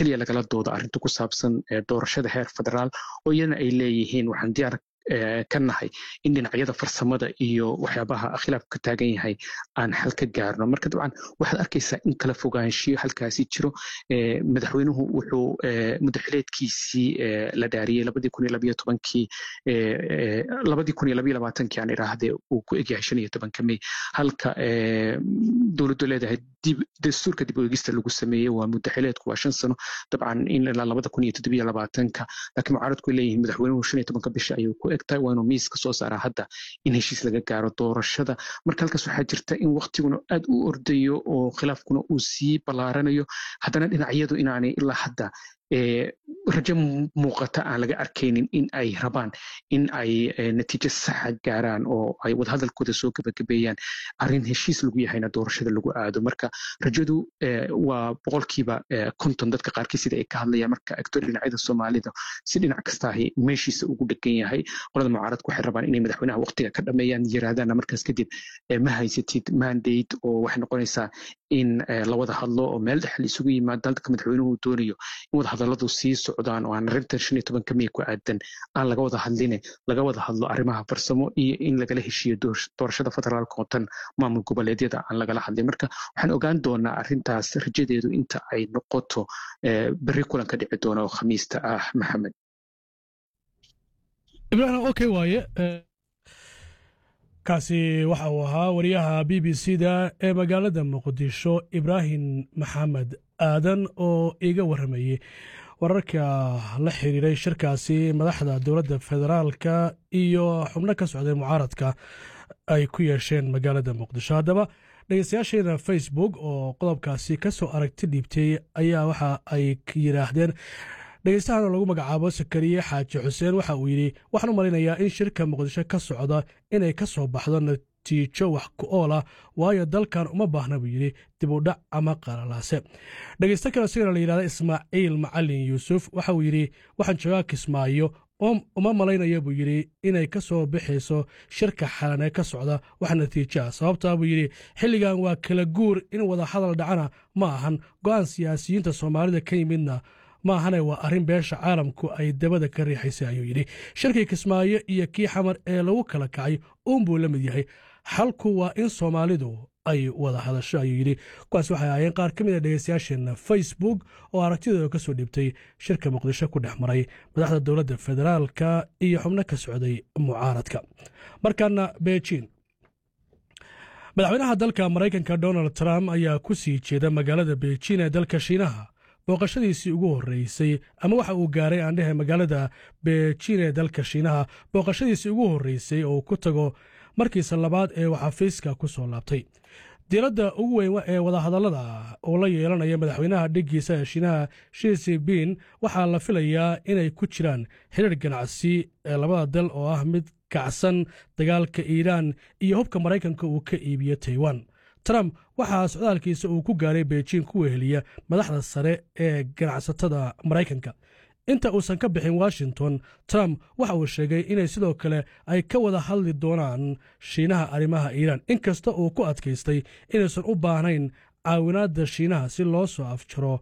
keliya lagala doodo arrinta ku saabsan doorashada heer federaal oo iyana ay leeyihiin waxaan diyaar ka nahay in dhinacyada farsamada iyo waxyaabaha khilaafku ka taagan yahay aan xal ka gaarno marka dabcan waxaad arkaysaa in kala fogaanshiyo halkaasi jiro madaxweynuhu wuxuu mudaxileedkiisii la dhaariyey labadii kun iyo labayo tobankii labadii kun iyo labayo labaatankii aan idhaahdee uu ku egyahay shan iyo tobanka may halka dowladdu leedahay dastuurka dib u egista lagu sameeyey waa mudaxileedku waa shan sano dabcan in ilaa labada kun iyo toddobiyo labaatanka laakiin mucaaradku ay leeyihiin madaxweynuhu shan iyo tobanka bisha ayuu ku egtahay waa inuu miiska soo saaraa hadda in heshiis laga gaaro doorashada marka halkaas waxaa jirta in waktiguna aad u ordayo oo khilaafkuna uu sii ballaaranayo haddana dhinacyadu inaanay ilaa hadda rajo muuqata aan laga arkaynin in ay rabaan in ay natiijo saxa gaaraan oo ay wadahadalkooda soo gebagabeeyaan arrin heshiis lagu yahayna doorashada lagu aado marka rajadu waa boqolkiiba konton dadka qaarkii sida ay ka hadlayaan marka egto dhinacyada soomaalida si dhinac kastaahi meeshiisa ugu dhegan yahay qolada mucaaradku waxay rabaan inay madaxweynaha waqtiga ka dhameeyaan yiraahdaana markaas kadib ma haysatid mandate oo waxay noqonaysaa in la wada hadlo oo meel dhexal isugu yimaado dalka madaxweynuhu doonayo in wadahadaladu sii socdaan oo aan arrintan shan iyo tobanka mey ku aadan aan laga wada hadline laga wada hadlo arrimaha farsamo iyo in lagala heshiiyo doorashada federaalka oo tan maamul goboleedyada aan lagala hadlin marka waxaan ogaan doonaa arrintaas rajadeedu inta ay noqoto berri kulan ka dhici doona oo khamiista ah maxamed ibrahim okay waaye kaasi waxa uu ahaa wariyaha b b c da ee magaalada muqdisho ibraahim maxamed aadan oo iga warramayey wararka la xiriiray shirkaasi madaxda dowladda federaalka iyo xubno ka socday mucaaradka ay ku yeesheen magaalada muqdisho haddaba dhegeystayaasheena facebook oo qodobkaasi ka soo aragti dhiibtay ayaa waxa ay yidhaahdeen dhegeystahan oo lagu magacaabo sakariye xaaji xuseen waxa uu yidhi waxaan u malaynayaa in shirka muqdisho ka socda inay ka soo baxdo natiijo wax ku ool ah waayo dalkan uma baahna buu yidhi dib u dhac ama qalalaase dhegeysto kale sigana la yidhahda ismaaciil macalin yuusuf waxa uu yidhi waxaan joogaa kismaayo uma malaynaya buu yidhi inay ka soo bixayso shirka xalanee ka socda wax natiijo ah sababtaa buu yidhi xilligan waa kala guur in wada hadal dhacana ma ahan go'aan siyaasiyiinta soomaalida ka yimidna ma ahane waa arrin beesha caalamku ay dabada ka riixaysay ayuu yidhi shirkii kismaayo iyo kii xamar ee lagu kala kacay uunbuu la mid yahay xalku waa in soomaalidu ay wada hadasho ayuu yidhi kuwaas waxay ahaayeen qaar ka mid a dhegeystayaasheenna facebook oo aragtidooda ka soo dhiibtay shirka muqdisho ku dhex maray madaxda dowladda federaalka iyo xubno ka socday mucaaradka markaana beijin madaxweynaha dalka maraykanka donald trump ayaa ku sii jeeda magaalada beijin ee dalka shiinaha booqashadiisii ugu horreysay ama waxa uu gaaray aandhehe magaalada beijin ee dalka shiinaha booqashadiisii ugu horreysay oo ku tago markiisa labaad ee uu xafiiska ku soo laabtay diiradda ugu weyn ee wadahadallada uu la yeelanaya madaxweynaha dhiggiisa ee shiinaha shiisi bin waxaa la filayaa inay ku jiraan xiriir ganacsi ee labada dal oo ah mid kacsan dagaalka iiraan iyo hubka maraykanka uu ka iibiyo taiwan trump waxaa socdaalkiisa uu ku gaaray beijing ku weheliya madaxda sare ee ganacsatada maraykanka inta uusan ka bixin washington trump waxa uu sheegay inay sidoo kale ay ka wada hadli doonaan shiinaha arrimaha iiraan inkasta uu ku adkaystay inaysan u baahnayn caawinaadda shiinaha si loo soo afjaro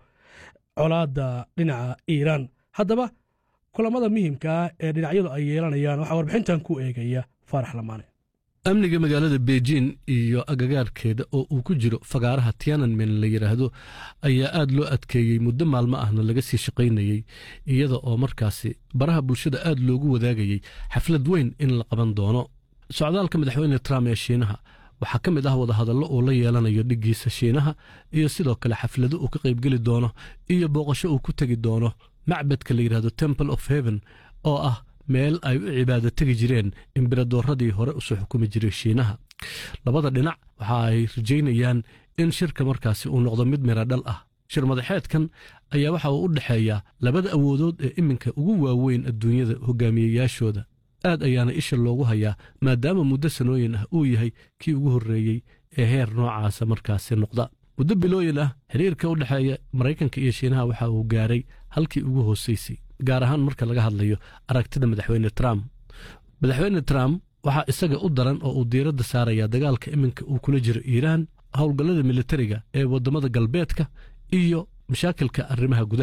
colaadda dhinaca iiraan haddaba kulamada muhiimka ah ee dhinacyadu ay yeelanayaan waxaa warbixintan ku eegaya faarax lamaane amniga magaalada beijing iyo agagaarkeeda oo uu ku jiro fagaaraha tiananmen la yidhaahdo ayaa aad loo adkeeyey muddo maalmo ahna laga sii shaqaynayey iyada oo markaasi baraha bulshada aad loogu wadaagayey xaflad weyn in la qaban doono socdaalka madaxweyne trump ee shiinaha waxaa ka mid ah wadahadallo uu la yeelanayo dhiggiisa shiinaha iyo sidoo kale xaflado uu ka qaybgeli doono iyo booqasho uu ku tegi doono macbadka la yidhahdo temple of heaven oo ah meel ay u cibaado tegi jireen imberadoorradii hore usoo xukumi jiray shiinaha labada dhinac waxa ay rajaynayaan in shirka markaasi uu noqdo mid mira dhal ah shir madaxeedkan ayaa waxa uu u dhexeeyaa labada awoodood ee iminka ugu waaweyn adduunyada hogaamiyeyaashooda aad ayaana isha loogu hayaa maadaama muddo sanooyin ah uu yahay kii ugu horreeyey ee heer noocaasa markaasi noqda muddo bilooyin ah xiriirka u dhexeeya maraykanka iyo shiinaha waxa uu gaaray halkii ugu hoosaysay gaar ahaan marka laga hadlayo aragtida madaxweyne trump madaxweyne trump waxaa isaga u daran oo uu diiradda saarayaa dagaalka iminka uu kula jiro iiraan howlgallada militariga ee waddamada galbeedka iyo mashaakilka arrimaha gudaha